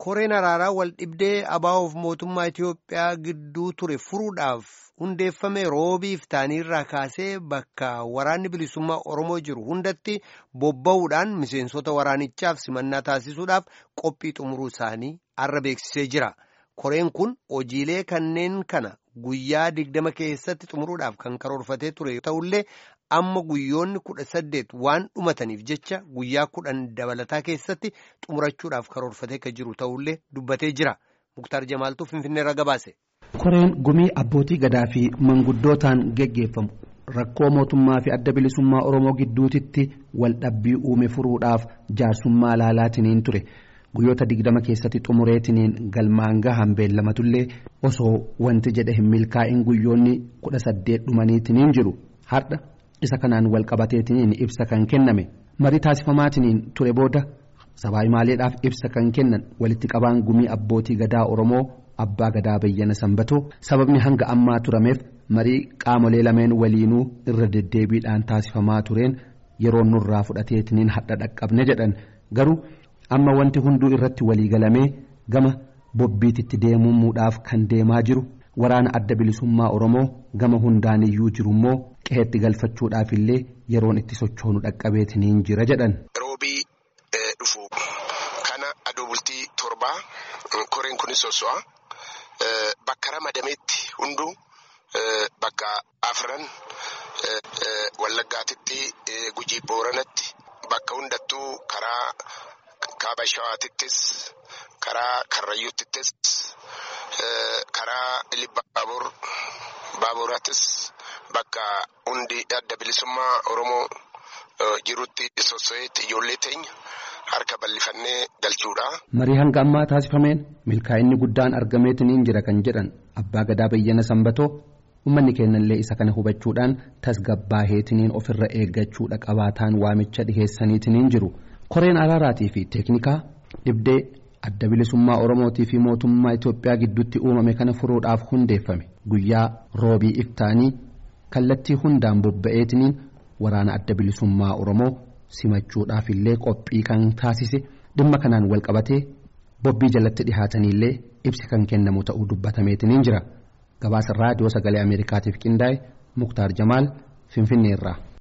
koreen araaraa wal dhibdee abaa'oof mootummaa Itoophiyaa gidduu ture furuudhaaf hundeeffame roobiif taaniirraa kaasee bakka waraanni bilisummaa Oromoo jiru hundatti bobba'uudhaan miseensota waraanichaaf simannaa taasisuudhaaf qophii xumuruu isaanii arra beeksisee jira. Koreen kun hojiilee kanneen kana guyyaa digdama keessatti xumuruudhaaf kan karoorfatee ture ta'ullee amma guyyoonni kudha saddeet waan dhumataniif jecha guyyaa kudhan dabalataa keessatti xumurachuudhaaf karoorfatee kan jiru ta'ullee dubbatee jira. Muktaar Jamaaltuu Finfinneerra gabaase. Koreen gumii abbootii gadaa fi manguddootaan geggeeffamu rakkoo mootummaa fi adda bilisummaa Oromoo gidduutitti wal dhabbii uume furuudhaaf jaarsummaa laalaatiniin ture. guyyoota digdama keessatti xumureetiniin galmaan gahan beellamatullee osoo wanti jedhe hin milkaa'in guyyoonni kudha saddeet dhumaniitiniin jiru har'a isa kanaan wal qabateetiniin ibsa kan kenname marii taasifamaatiniin ture booda sabaayimaaleedhaaf ibsa kan kennan walitti qabaan gumii abbootii gadaa oromoo abbaa gadaa bayyana sanbatoo sababni hanga ammaa turameef marii qaamolee lameen waliinuu irra deddeebiidhaan taasifamaa tureen yeroo nurraa fudhateetiniin hadha dhaqqabne jedhan garuu. amma wanti hunduu irratti waliigalamee gama bobbiititti deemuudhaaf kan deemaa jiru waraana adda bilisummaa oromoo gama hundaaniyyuu jiru immoo qe'eetti galfachuudhaaf illee yeroon itti sochoonu dhaqqabeetiniin jira jedhan. roobii dhufu kana adoo bultii torbaa koreen kunis soso'a bakka ramadameetti hunduu bakka afran wallaggaatitti gujii booranatti bakka hundattuu karaa. kaaba shawaatittis karaa karrayyuuttis karaa ilibba baabur baaburaattis bakka hundi adda bilisummaa oromoo jirutti sosso'eetti ijoollee teenya harka bal'ifannee galchuudha. marii hanga ammaa taasifameen milkaa'inni guddaan argameetiniin jira kan jedhan abbaa gadaa bayyana sanbatoo ummanni keenyallee isa kana hubachuudhaan tasgabbaaheetiniin ofirra eeggachuudha qabaataan waamicha dhiheessaniitiniin jiru. koreen araaraatii fi teeknikaa dhibdee adda bilisummaa oromootii fi mootummaa itiyoophiyaa gidduutti uumame kana furuudhaaf hundeeffame guyyaa roobii iftaanii kallattii hundaan bobba'eetiniin waraana adda bilisummaa oromoo simachuudhaaf illee qophii kan taasise dhimma kanaan wal qabatee bobbii jalatti dhihaataniillee ibsi kan kennamu ta'uu dubbatameetiniin jira gabaasa raadiyoo sagalee ameerikaatiif qindaa'e muktaar jamaal finfinneerraa.